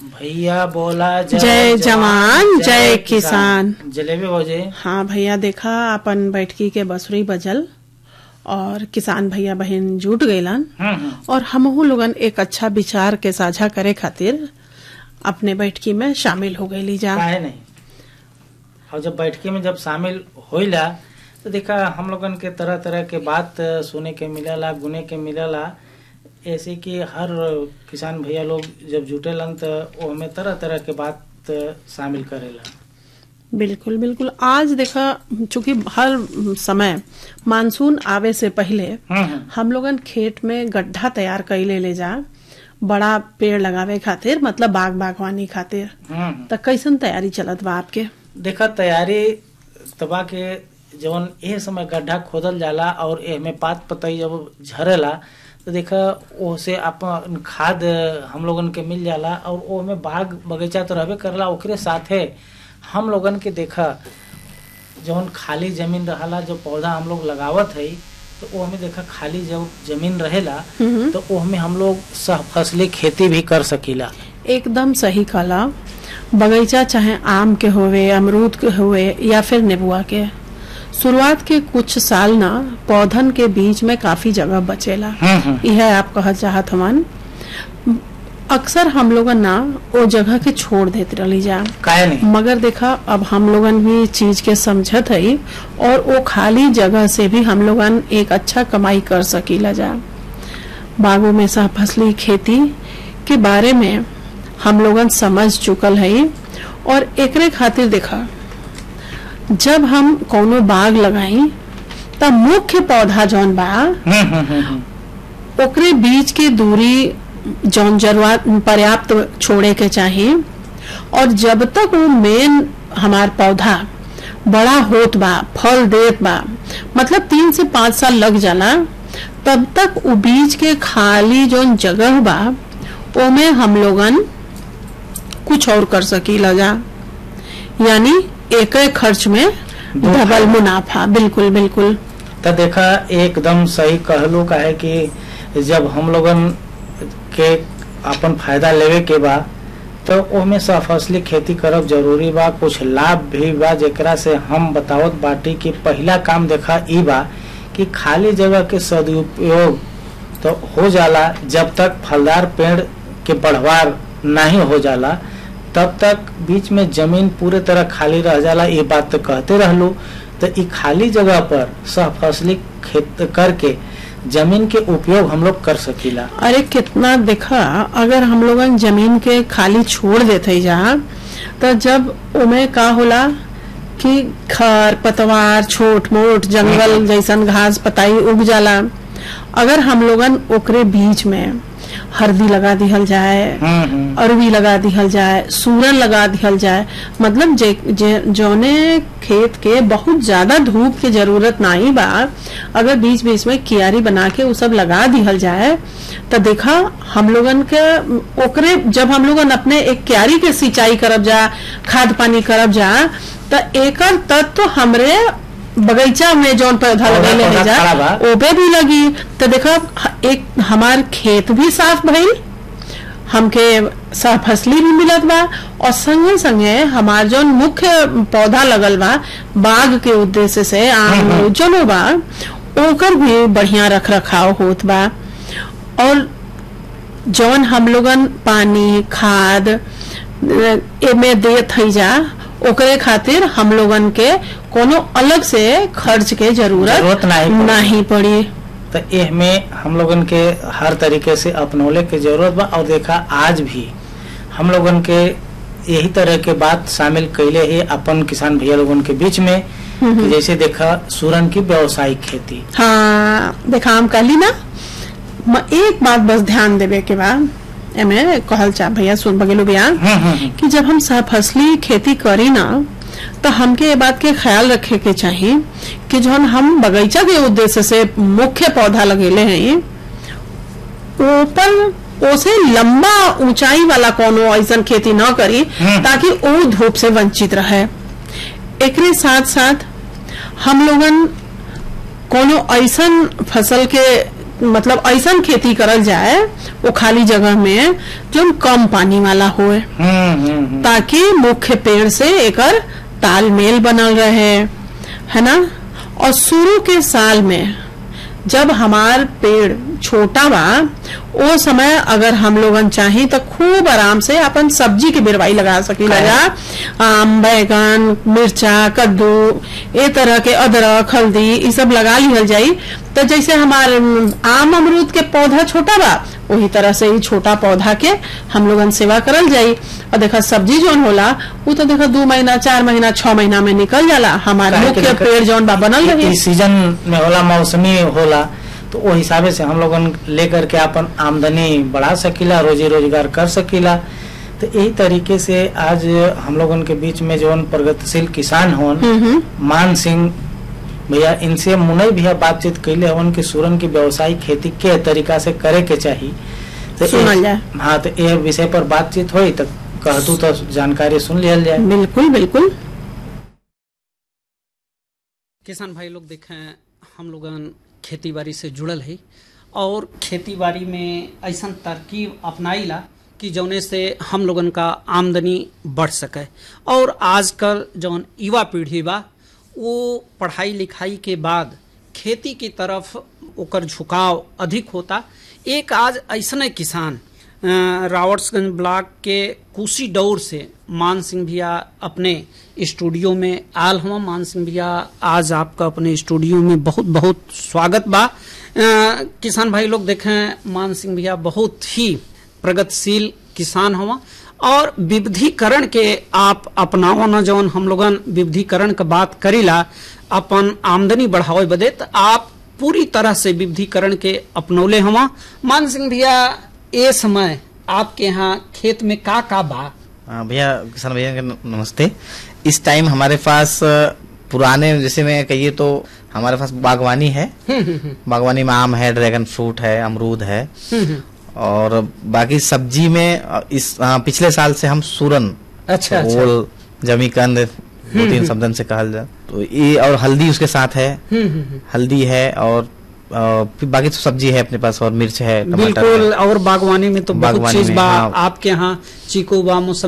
भैया बोला जय जवान जय किसान जलेबी भौजी हाँ भैया देखा अपन बैठकी के बसुरी बजल और किसान भैया बहन जुट गईलन हम्म, हम्म। और हमहू लोगन एक अच्छा विचार के साझा करे खातिर अपने बैठकी में शामिल हो गईली जा काहे नहीं और जब बैठकी में जब शामिल होइला तो देखा हम लोगन के तरह तरह के बात सुने के मिलेला गुने के मिलेला ऐसे कि हर किसान भैया लोग जब जुटेलन तो वो हमें तरह तरह के बात शामिल करेला बिल्कुल बिल्कुल आज देखा चूंकि हर समय मानसून आवे से पहले हम्म, हम्म। हम लोगन खेत में गड्ढा तैयार कैले ले जा बड़ा पेड़ लगावे खातिर मतलब बाग बागवानी खातिर हम्म, हम्म। त कैसन तैयारी चलत बा आपके देखा तैयारी तबा के जवन एह समय गड्ढा खोदल जाला और एह में पात पतई जब झरेला तो देखा ओसे अपन खाद हम लोगन के मिल जाला और ओ में बाग बगीचा तो रहबे करला ओकरे साथे हम लोगन के देखा जवन खाली जमीन रहला जो पौधा हम लोग लगावत है तो वो हमें देखा खाली जब जमीन रहेला हम्म। तो वो हमें हम लोग सह फसली खेती भी कर सकीला एकदम सही कला बगीचा चाहे आम के होवे अमरूद के होवे या फिर नेबुआ के शुरुआत के कुछ साल ना पौधन के बीच में काफी जगह बचेला हम्म, हम्म। यह आप कहल चाहत हवन अक्सर हम लोगन ना वो जगह के छोड़ देते रही जा काहे नहीं मगर देखा अब हम लोगन भी चीज के समझत है और वो खाली जगह से भी हम लोगन एक अच्छा कमाई कर सकीला जा बागों में सह फसली खेती के बारे में हम लोगन समझ चुकल है और एकरे खातिर देखा जब हम कोनो बाग लगाई तब मुख्य पौधा जौन बा हम्म, हम्म, हम्म, हम्म। ओकरे बीच के दूरी जौन जरूरत पर्याप्त छोड़े के चाहिए और जब तक वो मेन हमार पौधा बड़ा होत बा फल देत बा मतलब तीन से पाँच साल लग जाला तब तक वो बीच के खाली जौन जगह बा ओमे हम लोगन कुछ और कर सकीला जा यानी एक खर्च में दो डबल फायदा। मुनाफा बिल्कुल बिल्कुल तो देखा एकदम सही कहलू का है कि जब हम लोगन के अपन फायदा लेवे के बा तो ओमे सफसली खेती करब जरूरी बा कुछ लाभ भी बा जेकरा से हम बतावत बाटी कि पहला काम देखा ई बा कि खाली जगह के सदुपयोग तो हो जाला जब तक फलदार पेड़ के बढ़वार नहीं हो जाला तब तक बीच में जमीन पूरे तरह खाली रह जाला ये बात तो कहते रहलू तो ई खाली जगह पर सहफसली खेत करके जमीन के उपयोग हम लोग कर सकीला अरे कितना देखा अगर हम लोगन जमीन के खाली छोड़ देते जा तो जब उमे का होला कि खर पतवार छोट मोट जंगल जैसन घास पताई उग जाला अगर हम लोगन ओकरे बीच में हल्दी लगा दिहल जाए हम्म, हम्म। अरवी लगा दिहल जाए सूरन लगा दिहल जाए मतलब जे, जे जौने खेत के बहुत ज्यादा धूप के जरूरत नहीं बा अगर बीच बीच में कियारी बना के उ सब लगा दिहल जाए तो देखा हम लोगन के ओकरे जब हम लोगन अपने एक क्यारी के सिंचाई करब जा खाद पानी करब जा तो एकर तत्व हमरे बगीचा में जौन पौधा पौधा- लगेले पौधा है जा खड़ा बा। ओपे भी लगी तो देखा एक हमार खेत भी साफ भइल हमके सह फसली भी मिलत बा और संगे संगे हमार जौन मुख्य पौधा लगल बा बाग के उद्देश्य से आम जनो बा ओकर भी बढ़िया रख रखाव होत बा और जौन हम लोगन पानी खाद एमे देत हई जा ओकरे खातिर हम लोगन के कोनो अलग से खर्च के जरूरत जरूरत नहीं पड़ी। नहीं पड़ी तो एह में हम लोगन के हर तरीके से अपनौले के जरूरत बा और देखा आज भी हम लोगन के यही तरह के बात शामिल कैले है अपन किसान भैया लोगन के बीच में कि जैसे देखा सूरन की व्यावसायिक खेती हाँ देखा हम कहली ना म- एक बात बस ध्यान देवे के बाद एमे कहल चा भैया सुन बगेलू बिया हम्म, हम्म, हम्म। कि जब हम सहफसली खेती करी ना तो हमके ये बात के ख्याल रखे के चाहिए कि जौन हम बगीचा के उद्देश्य से मुख्य पौधा लगेले हैं ऊपर ओसे लंबा ऊंचाई वाला कोनो ऐसन खेती न करी हम्म। ताकि वो धूप से वंचित रहे एकरे साथ साथ हम लोगन कोनो ऐसन फसल के मतलब ऐसा खेती करल जाए वो खाली जगह में जो कम पानी वाला होए हम्म हम्म हम्म। ताकि मुख्य पेड़ से एकर तालमेल बनल रहे है ना और शुरू के साल में जब हमार पेड़ छोटा बा ओ समय अगर हम लोगन चाही तो खूब आराम से अपन सब्जी के बेरवाई लगा सकी लगा आम बैगन मिर्चा कद्दू ए तरह के अदरक हल्दी ये सब लगा लिहल जाई तो जैसे हमार अम, आम अमरूद के पौधा छोटा बा वही तरह से ही छोटा पौधा के हम लोगन सेवा करल जाई और देखा सब्जी जौन होला वो तो देखा दो महीना चार महीना छह महीना में निकल जाला हमारे काहे कि मुख्य देखा- पेड़ जौन बा बनल रहे इस सीजन में होला मौसमी होला तो वो हिसाबे से हम लोगन लेकर के अपन आमदनी बढ़ा सकीला रोजी रोजगार कर सकीला तो यही तरीके से आज हम लोगन के बीच में जौन प्रगतिशील किसान होन हम्म हम्म मान सिंह भैया इनसे मुनई भैया बातचीत कैले हवन कि सूरन की व्यवसायिक खेती के तरीका से करे के चाहिए तो सुनल ए- जाए। हाँ तो ये विषय पर बातचीत हुई तो कहतू तो जानकारी सुन लिया जाए बिल्कुल बिल्कुल किसान भाई लोग देखें हम लोगन खेती बाड़ी से जुड़ल है और खेती बाड़ी में ऐसा तरकीब अपनाइला कि जौने से हम लोगन का आमदनी बढ़ सके और आजकल जौन युवा पीढ़ी बा वो पढ़ाई लिखाई के बाद खेती की तरफ ओकर झुकाव अधिक होता एक आज ऐसने किसान अ, रावर्ट्सगंज ब्लॉक के कुशी दौर से मान सिंह भैया अपने स्टूडियो में आल हम मान सिंह भैया आज आपका अपने स्टूडियो में बहुत बहुत स्वागत बा अ, किसान भाई लोग देखें मान सिंह भैया बहुत ही प्रगतिशील किसान हवा और विविधीकरण के आप अपनावा न जौन हम लोगन विविधीकरण के बात करीला अपन आमदनी बढ़ावे बदे तो आप पूरी तरह से विविधीकरण के अपनौले हवा मान सिंह भैया ए समय आपके यहाँ खेत में का का बा हाँ, भैया किसान भैया के न- नमस्ते इस टाइम हमारे पास अ, पुराने जैसे मैं कहिए तो हमारे पास बागवानी है बागवानी में आम है ड्रैगन फ्रूट है अमरूद है और बाकी सब्जी में अ, इस अ, पिछले साल से हम सूरन अच्छा अच्छा ओल जमीकंद दो तीन शब्दन से कहल जाए तो ये और हल्दी उसके साथ है हम्म, हम्म, हम्म। हल्दी है और अ, फिर बाकी तो सब्जी है अपने पास और मिर्च है टमाटर बिल्कुल है और बागवानी में तो बहुत बागवानी चीज में, बा हाँ। आपके यहाँ चीकू बा मौसम